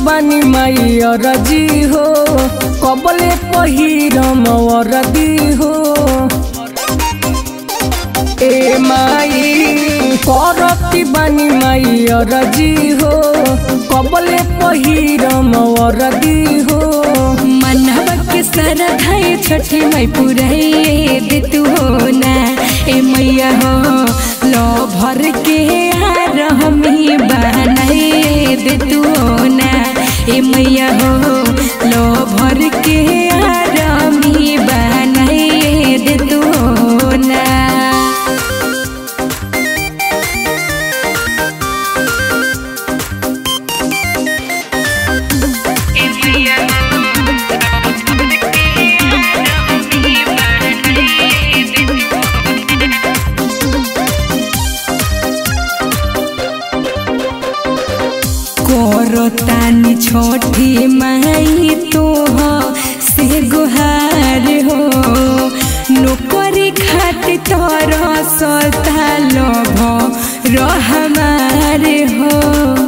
बानी माई अरजी हो कबले पहिरम अरदी हो ए माई करती बानी माई अरजी हो कबले पहिरम अरदी हो मनवा के सारा धाय छठी मई पुराई दे तू हो ना ए मैया हो लो भर के हार हमी बनाई दे तू हो ना ए मैया हो लो भर के हार हमी बनाई दे तू हो ना करतानी छोटी माई तो से गुहार हो नौकरी खातिर तोर सता लोभ रहमार हो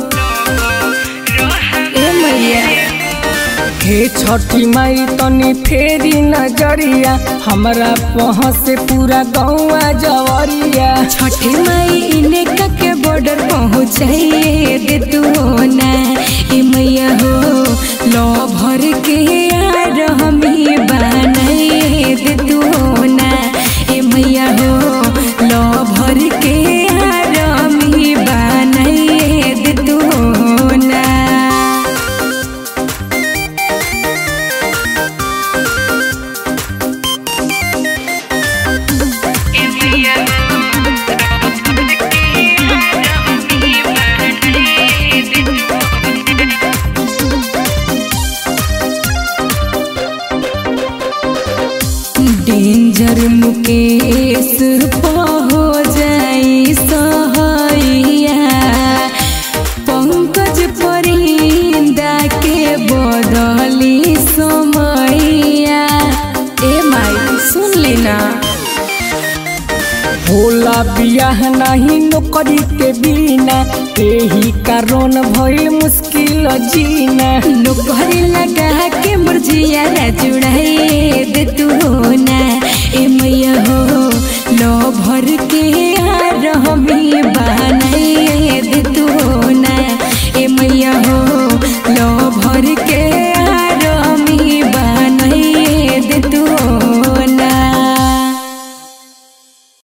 ए मैया हे छठी माई तनी फेरी नजरिया हमरा पह से पूरा गौआ जवरिया छठी माई इने के बॉर्डर पहुँचाइए दे तू हो ना ए मैया हो लो भर के यार हमी बनाइए दे तू हो ना ए मैया हो लो भर के यार हमी बनाइए दे तू हो ना डेंजर मुकेश हो जाई सहैया पंकज परिंदा के बदली समैया ए माई सुन लेना होला बियाह नहीं नौकरी के बिना एही कारण भइल मुश्किल जीना नौकरी लगा के मुरझिया जुड़ाई दे तू हो ना ए मैया हो लो भर के हार हमी बनाई